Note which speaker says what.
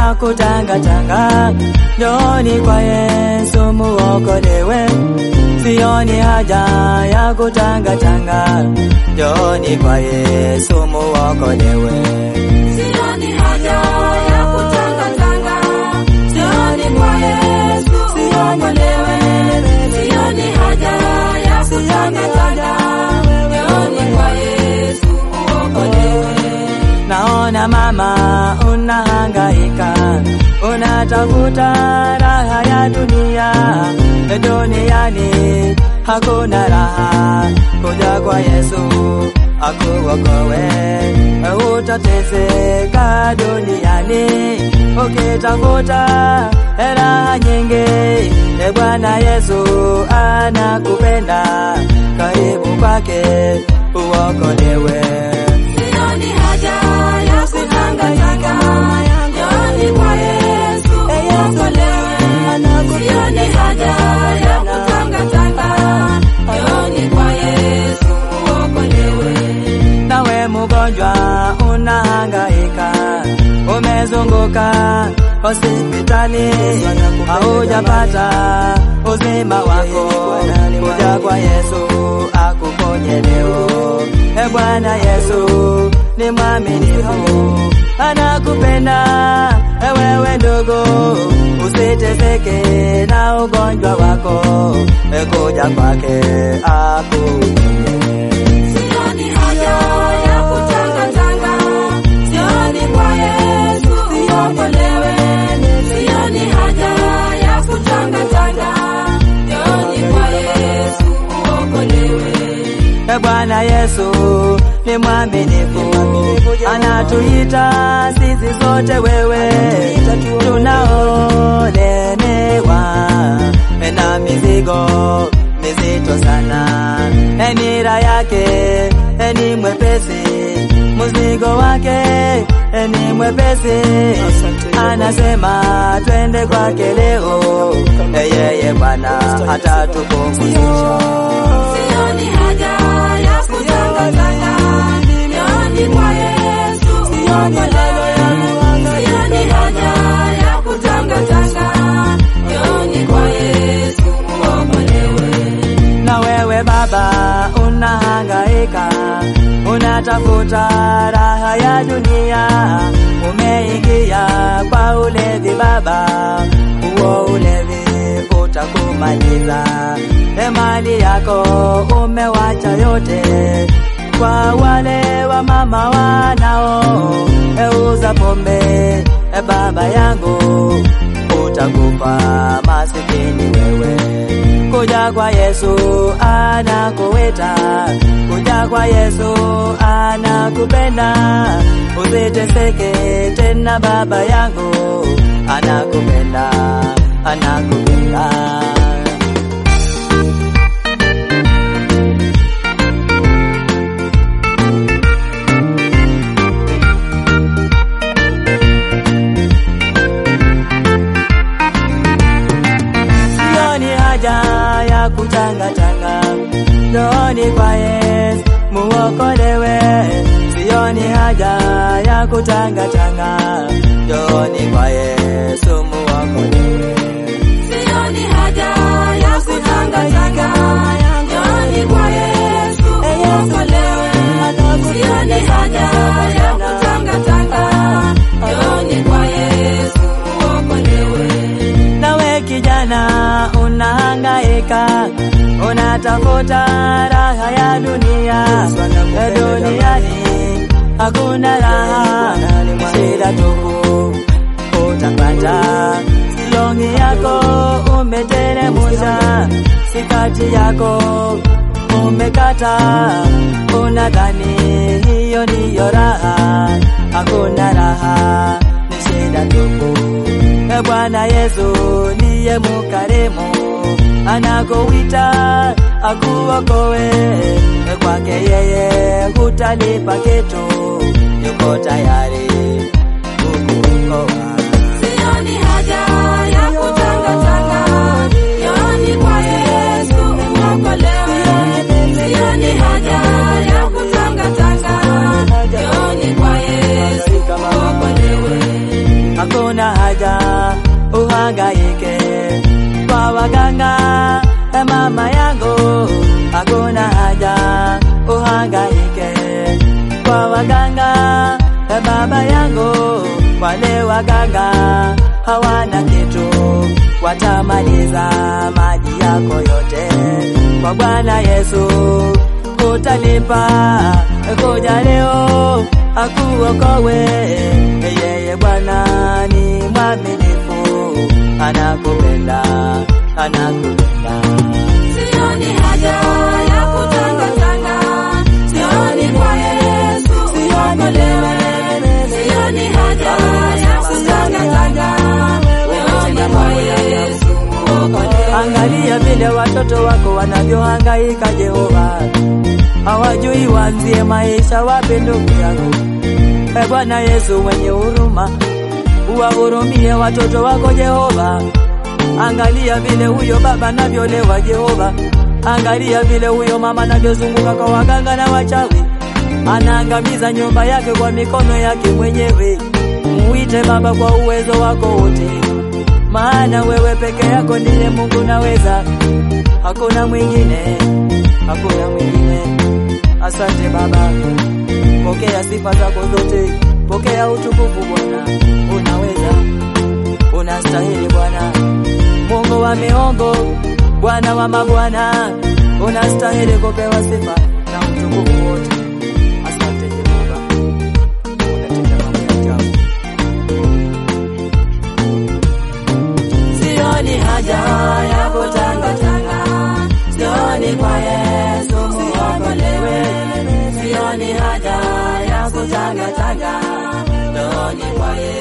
Speaker 1: ya kutangatanga, njoni kwa Yesu muokolewe. Sioni haja ya kutangatanga, njoni kwa Yesu muokolewe.
Speaker 2: Sioni haja ya kutangatanga, njoni kwa Yesu uokolewe. Sioni haja ya kutangatanga, njoni kwa Yesu uokolewe.
Speaker 1: Naona mama unahangaika, unatafuta raha ya dunia. Duniani hakuna raha, kuja kwa Yesu akuokoe. Utateseka duniani ukitafuta raha nyingi. E Bwana Yesu anakupenda, karibu kwake uokolewe.
Speaker 2: Sioni haja ya kutangatanga, njoni kwa Yesu uokolewe. Sioni haja ya kutangatanga, njoni kwa Yesu uokolewe.
Speaker 1: Nawe mgonjwa unahangaika, umezunguka hospitali, haujapata uzima wako. Kuja kwa Yesu akuponye leo. E Bwana Yesu ni mwaminifu, anakupenda e wewe ndugu, usiteseke na ugonjwa wako. E kuja kwake akuponye.
Speaker 2: Sioni haja ya kutangatanga, njoni kwa Yesu uokolewe. Sioni haja ya kutangatanga, njoni kwa Yesu uokolewe.
Speaker 1: E Bwana Yesu ni mwaminifu, anatuita sisi sote wewe tunaolemewa na mizigo mizito sana. E nira yake e ni mwepesi, mzigo wake e ni mwepesi. Anasema twende kwake leo, e yeye Bwana atatupumzisha.
Speaker 2: Sioni haja ya kutangatanga, njoni kwa Yesu uokolewe. Sioni haja ya kutangatanga, njoni kwa Yesu uokolewe.
Speaker 1: Na wewe baba unahangaika, unatafuta raha ya dunia, umeingia kwa ulevi baba, huo ulevi utakumaliza. E mali yako umewacha yote kwa wale wa mama wanao euza pombe. E baba yangu utakufa masikini wewe kuja kwa Yesu anakuita, kuja kwa Yesu anakupenda, usiteseke tena, baba yangu anakupenda, anakupenda. Sioni haja ya kutangatanga, njooni kwa Yesu muokolewe. Sioni haja ya kutangatanga, njooni kwa Yesu muokolewe.
Speaker 2: Sioni haja ya kutangatanga, njoni kwa Yesu uokolewe. Sioni haja ya kutangatanga, njoni kwa Yesu uokolewe.
Speaker 1: Nawe kijana unahangaika, unatafuta raha ya dunia. Ya duniani hakuna raha, shida tupu utapata. Silongi yako umeteremusha, sikati yako umekata, unadhani hiyo ndiyo raha. Hakuna raha, ni shida tupu. E Bwana Yesu ndiye mukarimu, anakuita akuokoe. E kwake yeye hutalipa kitu, yuko tayari kukuokoa.
Speaker 2: Sioni haja ya kutangatanga, njoni kwa Yesu uokolewe. Sioni haja ya kutangatanga, njoni kwa Yesu uokolewe.
Speaker 1: Hakuna haja uhangaike kwa waganga. E mama yangu, hakuna haja uhangaike kwa waganga. E baba yangu, wale waganga hawana kitu, watamaliza maji yako yote. Kwa Bwana Yesu utalipa, kuja leo akuokowe. Yeye Bwana ni mwaminifu, anakupenda, anakupenda.
Speaker 2: Sioni haja ya kutangatanga, sioni kwa Yesu uokolewe. Sioni haja ya kutangatanga, sioni kwa Yesu uokolewe.
Speaker 1: Angalia vile watoto wako wanavyohangaika Jehova, hawajui waanzie maisha wapi ndugu yangu. E Bwana Yesu mwenye huruma, uwahurumie watoto wako Jehova. Angalia vile huyo baba anavyolewa Jehova, angalia vile huyo mama anavyozunguka kwa waganga na wachawi, anaangamiza nyumba yake kwa mikono yake mwenyewe. Muite Baba kwa uwezo wako wote, maana wewe peke yako ndiye Mungu naweza, hakuna mwingine, hakuna mwingine. Asante Baba, pokea sifa zako zote, pokea utukufu Bwana, unaweza, unastahili Bwana, Mungu wa miungu, Bwana wa mabwana, unastahili kupewa sifa na utukufu wote. Asante Jehova, unatenda mambo ya ajabu. Sioni haja ya kutangatanga, sioni kwa Yesu uokolewe. Sioni haja ya kutangatanga, sioni kwa Yesu